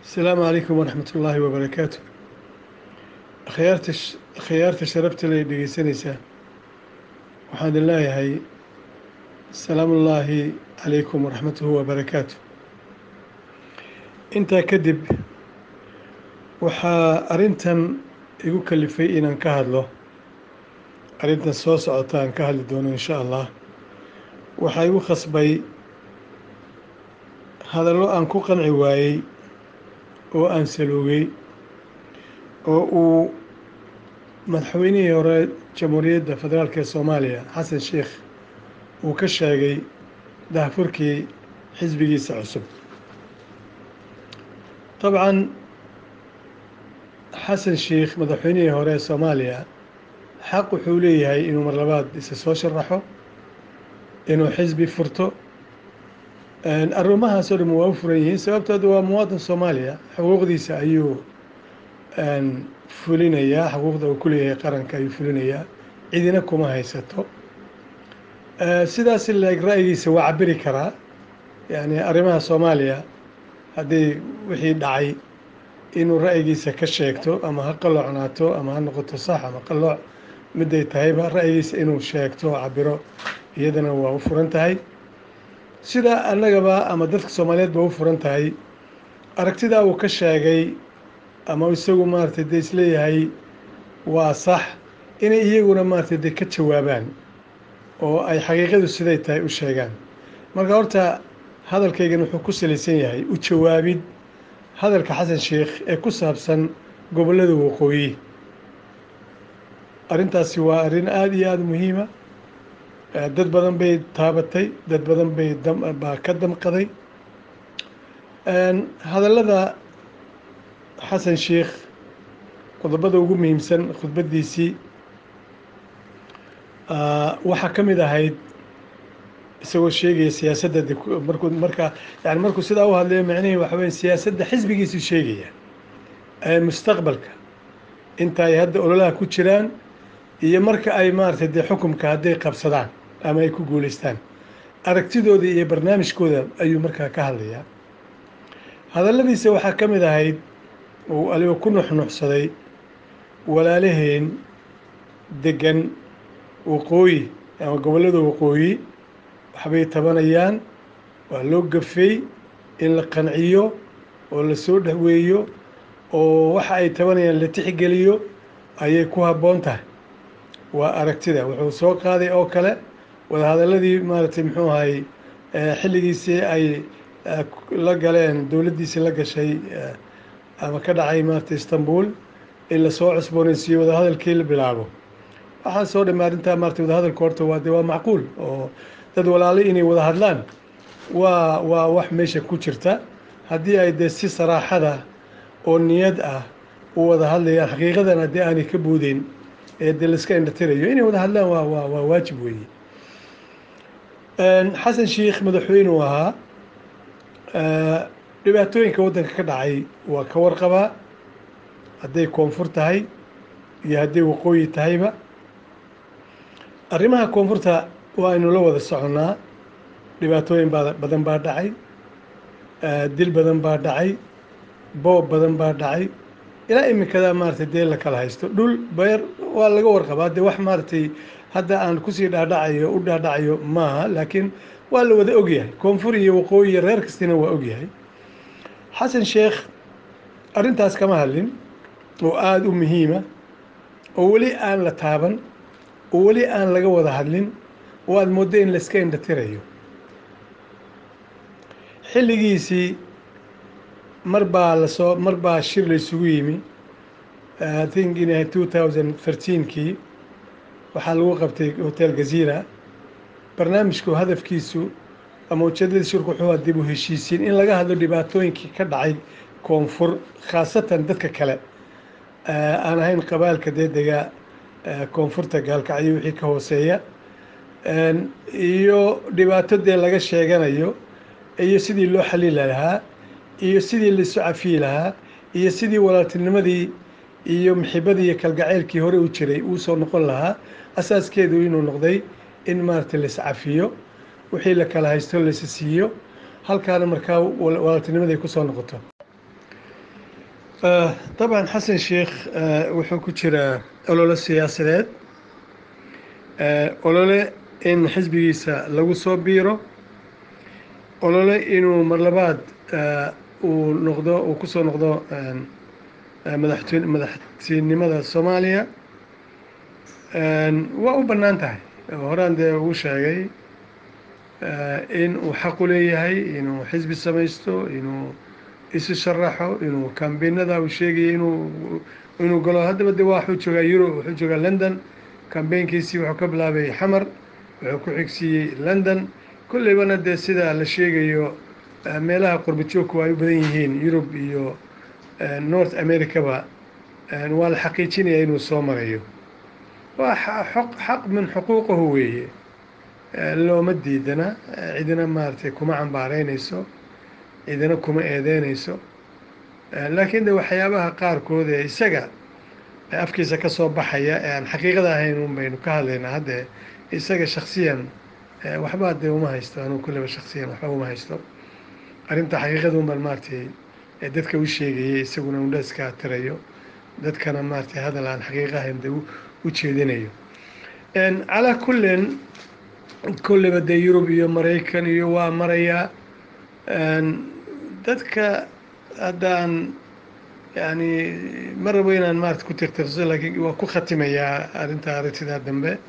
asalaamu calaykum waraxmat ullaahi wabarakaatu akhyaarta akhyaarta sharabta lay dhegeysanaysaa waxaan idin leeyahay salaamullaahi calaykum waraxmatuhu wabarakaatu intaa kadib waxaa arrintan igu kalifay inaan ka hadlo arrintan soo socota aan ka hadli doono insha allah waxaa igu khasbay hadallo aan ku qanci waayey oo aan saloogay oo uu madaxweynihii hore jamhuuriyadda federaalk ee soomaaliya xasan sheikh uu ka sheegay dahfurkii xisbigiisa cusub dabcan xasan sheikh madaxweynihii hore ee soomaaliya xaq wuxuu leeyahay inuu mar labaad isa soo sharaxo inuu xisbi furto arrimahaas oo dham waa u furan yihiin sababtooda waa muwaadin soomaaliya xuquuqdiisa ayuu fulinayaa xuquuqda uu ku leeyahay qaranka ayuu fulinayaa cidina kuma haysato sidaas leeg ra'yigiisa waa cabiri karaa yani arrimaha soomaaliya haddii wixii dhacay inuu ra'yigiisa ka sheegto ama ha qalloocnaato ama ha noqoto sax ama qallooc miday tahayba ra'yigiisa inuu sheegto cabiro iyadana waa u furan tahay sida annagaba ama dadka soomaaliyeed ba u furan tahay aragtidaa uu ka sheegay ama isagu maaratay dee isleeyahay waa sax inay iyaguna maaratay dee ka jawaabaan oo ay xaqiiqadu siday tahay u sheegaan marka horta hadalkaygan wuxuu ku salaysan yahay u jawaabid hadalka xasan sheikh ee ku saabsan gobollada waqooyi arrintaasi waa arrin aada iyo aada muhiima dad badan bay taabatay dad badan bay baa ka damqaday hadallada xasan sheikh qodobada ugu muhiimsan khudbaddiisii waxaa ka mid ahayd isagoo sheegaya siyaasadda de markuu marka yani markuu sidaa u hadlayo macnihii waxa weya siyaasadda xisbigiisu sheegaya ee mustaqbalka inta ay hadda ololaha ku jiraan iyo marka ay maaratay dee xukumka hadday qabsadaan ama ay ku guuleystaan aragtidooda iyo barnaamijkooda ayuu markaa ka hadlayaa hadalladiisa waxaa ka mid ahayd uu aligoo ku nuxnuxsaday walaalaheen degan waqooyi ama gobollada waqooyi waxbay tabanayaan waa loo gafay in la qanciyo oo la soo dhaweeyo oo waxa ay tabanayaan la tixgeliyo ayay ku habboon tahay waa aragtida wuxuu soo qaaday oo kale wadahadaladii maaragtay muxuu ahay xilligiisii ay la galeen dowladdiisii la gashay ama ka dhacay maaragtay istanbul in lasoo cusboonaysiiyo wadahadalkii la bilaabo waxaa soo dhama arrintaa maratay wadahadalka horta waa de waa macquul oo dad walaalo inay wada hadlaan waa waa wax meesha ku jirta haddii ay dee si saraaxada oo niyad ah u wada hadlayaan xaqiiqadan haddii aanay ka buudeyn ee dee laiska indhatirayo inay wada hadlaan waa waa waa waajib weeye xasan sheikh madaxweynuu ahaa dhibaatooyinka waddanka ka dhacay waa ka warqabaa hadday koonfur tahay iyo hadday waqooyi tahayba arrimaha koonfurta waa aynu la wada soconnaa dhibaatooyin baa badan baa dhacay dil badan baa dhacay boob badan baa dhacay ilaa iminkada maaratay dee la kala haysto dhul beer waa laga warqabaa dee wax maaratay hadda aan kusii dhaadhacayo u dhaadhacayo maaha laakiin waa la wada ogyahay koonfur iyo waqooyi iyo reer kastina waa ogyahay xasan sheekh arrintaas kama hadlin oo aada u muhiima oo weli aan la taaban oo weli aan laga wada hadlin oo aada mooddo in layska indhatirayo xilligiisii mar baa lasoo mar baa shir laysugu yimi i think in two thousand thirteenkii waxaa lagu qabtay hotel gazira barnaamijku hadafkiisu ama ujeedadii shirku wuxuu dib u heshiisiin in laga hadlo dhibaatooyinkii ka dhacay koonfur khaasatan dadka kale aan ahayn qabaalka deedega koonfurta gaalkacyo wixii ka hooseeya iyo dhibaato dee laga sheeganayo iyo sidii loo xalili lahaa iyo sidii laisu cafiyi lahaa iyo sidii walaaltinimadii iyo maxibadii iyo kalgaceylkii hore u jiray uu soo noqon lahaa asaaskeedu inuu noqday in maaragtay lais cafiyo wixii la kala haysto laisa siiyo halkaana markaa walaaltinimaday kusoo noqoto طبعا xasan sheikh wuxuu ku jiraa olole siyaasadeed olole in xisbigiisa lagu soo biiro olole inuu mar labaad uu noqdo uu kusoo noqdo madaxt madaxtinimada soomaaliya waa u bannaan tahay horaan dee uu sheegay in uu xaq u leeyahay inuu xisbi samaysto inuu isu sharaxo inuu kambeynada uu sheegayay inuu inuu galo haddaba de waxuu joogaa euro wuxuu joogaa london kambeynkiisii wuxuu ka bilaabay xamar wuxuu ku xigsiiyey london kolleybana dee sida la sheegayo meelaha qurba joogku ay u badan yihiin yurub iyo north americaba waa la xaqiijinaya inuu soo marayo waa xaq min xuquuqahu weeye looma diidana cidina maaragtay kuma cambaareynayso cidina kuma eedeynayso laakiin de waxyaabaha qaarkood ee isaga afkiisa ka soo baxaya ee aan xaqiiqada ahayn un baynu ka hadlaynaa hadde isaga shaksiyan waxba dee uma haysto anugu kulleba shaksiyan waxba uma haysto arrinta xaqiiqada un baan maaragtay dadka u sheegayay isaguna undha iska tirayo dadkana maaragtay hadal aan xaqiiqa ahayn de u jeedinayo calaa kullin kolleba dee yurub iyo maraykan iyo waa marayaa dadka haddaan yani ma rabo inaan maarata ku tirtirso laakiin waa ku khatimayaa arrinta aragtidaa dambe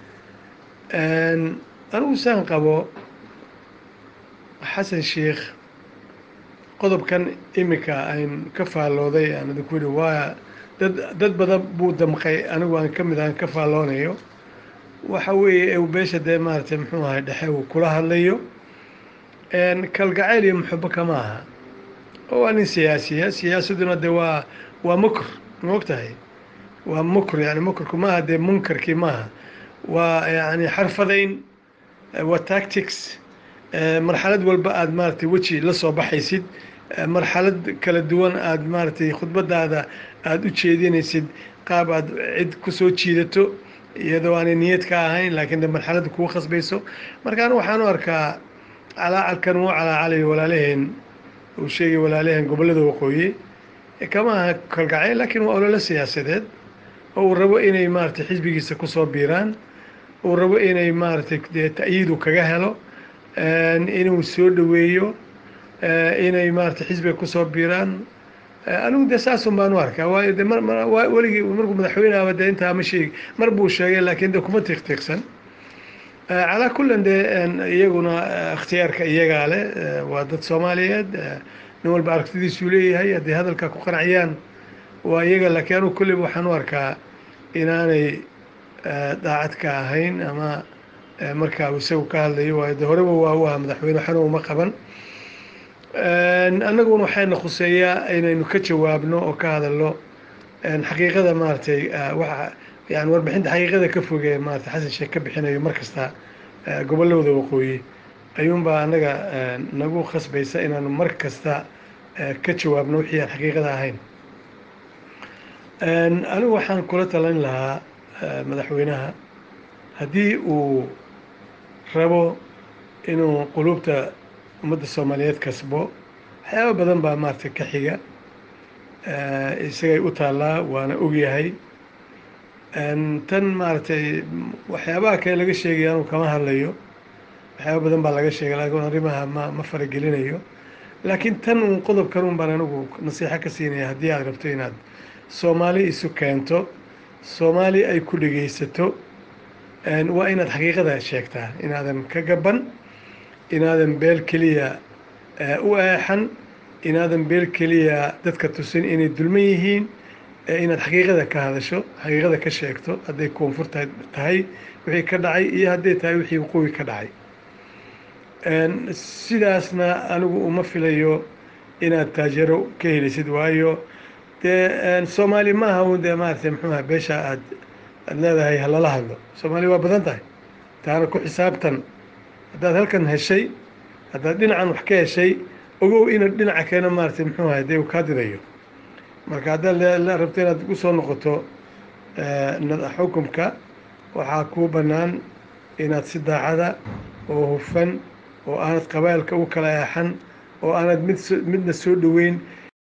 anigu saan qabo xasan sheikh qodobkan imika ayn ka faallooday aan idinku yihi waa dad dad badan buu damqay anigu aan ka mid aan ka faalloonayo waxa weeye u beesha dee maaragtay muxuu ahay dhexe uu kula hadlayo kalgacayl iyo muxubo kama aha oo waa nin siyaasiya siyaasaduna de waa waa mukr ma og tahay waa mukr yani mukrku maaha dee munkarkii maaha waa yani xarfadayn waa tactics marxalad walba aada maaragtay weji la soo baxaysid marxalad kala duwan aada maaragtay khudbadaada aada u jeedinaysid qaab aad cid kusoo jiidato iyadoo aanay niyad ka ahayn laakiin de marxaladda kugu khasbayso marka anu waxaan u arkaa calaacalkan uu calaacalayo walaalaheen uu sheegay walaalaheen gobollada waqooyi kama aha kalgacay laakiin waa olole siyaasadeed oo uu rabo inay maaragtay xisbigiisa kusoo biiraan uu rabo inay maaragtay dee ta'yiidu kaga helo inuu soo dhoweeyo inay maaragtay xisbiga kusoo biiraan anigu dee saasun baan u arkaa waayo de mar mar weligii markuu madaxweyneaba dee intaa ma sheegi mar buu sheegay laakiin de kuma tiiqtiiqsan calaa kullan dee iyaguna ikhtiyaarka iyagaa leh waa dad soomaaliyeed nin walba aragtidiisuu leeyahay hadday hadalka ku qanciyaan waa iyaga laakiin anugu kolleyba waxaan u arkaa inaanay daacad ka ahayn ama markaa uu isagu ka hadlayo waayo de horeba waa u ahaa madaxweyne waxana uma qaban annaguna waxayna khuseeyaa inaynu ka jawaabno oo ka hadalno xaqiiqada maaragtay waxa yani warbixinta xaqiiqada ka foge maarata xasan sheekh ka bixinayo mar kasta gobolladooda waqooyi ayuunbaa annaga nagu khasbaysa inaanu mar kasta ka jawaabno wixii aan xaqiiqada ahayn anigu waxaan kula talin lahaa madaxweynaha haddii uu rabo inuu quluubta ummadda soomaaliyeed kasbo waxyaaba badan baa maaragtay ka xiga isagay u taallaa waana ogyahay tan maaragtay waxyaabaha kale laga sheegaya anuu kama hadlayo waxyaaba badan baa laga sheegay laakiin arrimaha ma ma faragelinayo laakiin tan uun qodobkan un baan anigu nasiixo ka siinaya haddii aad rabto inaad soomaali isu keento soomaali ay ku dhegaysato waa inaad xaqiiqada sheegtaa inaadan ka gaban inaadan beel keliya u eexan inaadan beel keliya dadka tusin inay dulman yihiin inaad xaqiiqada ka hadasho xaqiiqada ka sheegto hadday koonfurta tahay wixii ka dhacay iyo hadday tahay wixii waqooyi ka dhacay sidaasna anigu uma filayo inaad taajero ka helisid waayo dee soomaali maaha un dee maaragtay muxuuha beesha aad aad leedahay halala hadlo soomaali waa badan tahay taana ku xisaabtan haddaad halkan heshay haddaad dhinacan wax ka heshay ogow inaad dhinaca keena maaragtay muxuu ahay dee uu kaa didayo marka haddaad la rabto inaad usoo noqoto xukumka waxaa kuu bannaan inaad si daacada oo hufan oo aanad qabailka u kala eexan oo aanad mid midna soo dhoweyn